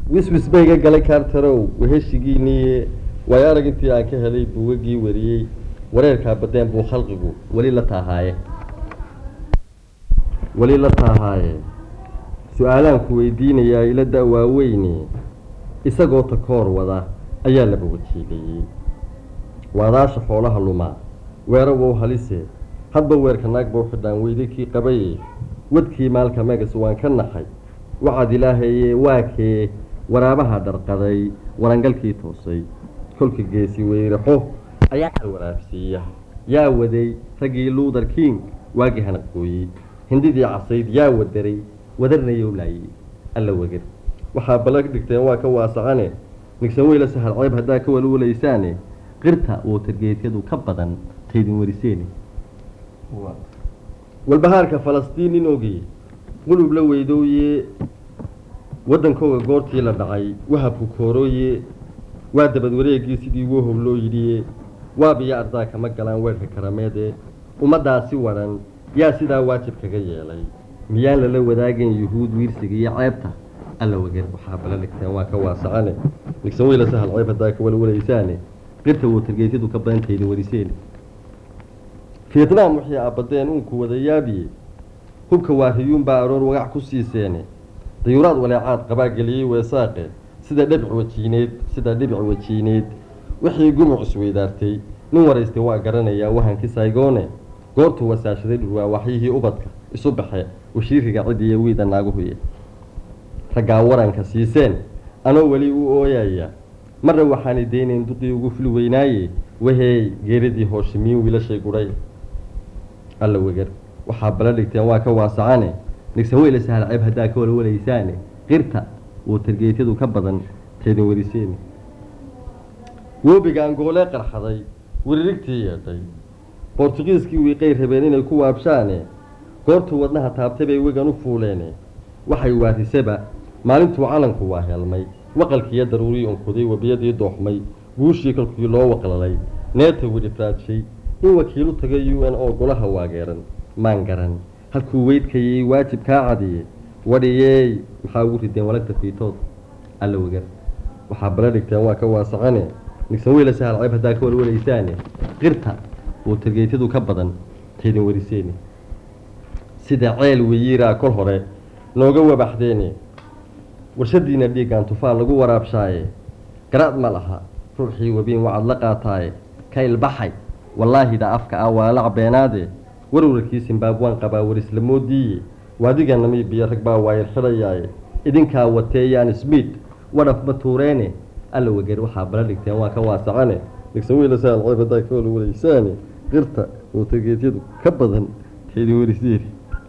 wiswis bayga galay kaartarow weheshigiiniye waayo arag intii aan ka helay buugagii wariyey wareerkaa badeen buu khalqigu weli la taahaaye weli la taahaaye su-aalaan ku weydiinayaa ila da waaweyne isagoo takoor wada ayaa laba wajiilayey waadaasha xoolaha lumaa weero wow halise hadba weerka naag bau xidhaan weyday kii qabaye wadkii maalka megas waan ka naxay wacad ilaahaye waa kee waraabaha dharqaday warangalkii toosay kolka geesi weyraxo ayaa xal waraabsiiya yaa waday raggii luuther king waagii hanaqooyey hindidii casayd yaa wadaray wadarnayow laayey alla wegar waxaa ballan dhigteen waa ka waasacane nigsan weyla sahal ceeb haddaa ka walwalaysaane qirta wootargeedyadu ka badan taydin wariseeni walbahaarka falastiin nin ogey qulub la weydooye waddankooga goortii la dhacay wahabku koorooye waa dabad wareegii sidii wohow loo yidhiye waabiyo ardaa kama galaan weerka karameede ummaddaasi waran yaa sidaa waajib kaga yeelay miyaan lala wadaagayn yuhuud wiirsiga iyo ceebta alla wageer waxaa bala dhigteen waa ka waasacane nigsan weyla sahal ceeb haddaa ka walwalaysaane qirta wootargeedyadu ka badan taydin wariseeni vietnam wixii aabadeen uunku wada yaabiye hubka waariyuunbaa aroor wagac ku siiseene dayuuraad waleecaad qabaa geliyey weesaaqe sida dhibic wajiineed sida dhibic wajiineed wixii gumuc isweydaartay nin waraystay waa garanayaa wahankii saygoone goortuu wasaashaday dhurwaa waxyihii ubadka isu baxe washiiriga cidiiyo wiida naaguhuye raggaa waranka siiseen anoo weli u ooyaya marna waxaanay daynayn duqii ugu fuli weynaaye waheey geeridii hooshimiin wiilashay gudhay alla wegar waxaa bala dhigteen waa ka waasacane nigsan weyla sahal ceeb haddaa ka walwalaysaane qirta wootargeedyadu ka badan taydin wariseeni woobiga angoolee qarxaday wiririgtii yeedhay bortugiiskii wiiqay rabeen inay ku waabshaane goortuu wadnaha taabtay bay wegan u fuuleene waxay waarisaba maalintuu calanku waa helmay waqalkiiyo daruurii unkuday webiyadii dooxmay guushii kolkii loo waqlalay neeta widhifraadshay in wakiilu tagay u n oo golaha waageeran maan garan halkuu weydkayay waajib kaa cadiye wadhiyeey maxaa ugu rideen walagta fiitood alla wegar waxaa bala dhigteen waa ka waasacane nigsan weyla sahal ceeb haddaa ka walwalaysaane qirta wootargeedyadu ka badan taydin wariseeni sida ceel weyiiraa kol hore nooga wabaxdeene warshadiina dhiiggaan tufaal lagu waraabshaaye garaad ma laha ruuxii webiin wacad la qaataaye ka ilbaxay wallaahida afka ah waa lac beenaade warwarkii simbaabwaan qabaa warisla moodiiye waadiga namiibiya rag baa waayar xidhayaaye idinkaa wateeyaan smiid wadhaf ma tuureene alla wegeer waxaa bala dhigteen waa ka waasacane nigsan weyla sahal ceeb haddaa ka walwalaysaane qirta wootargeedyadu ka badan taydin wariseeni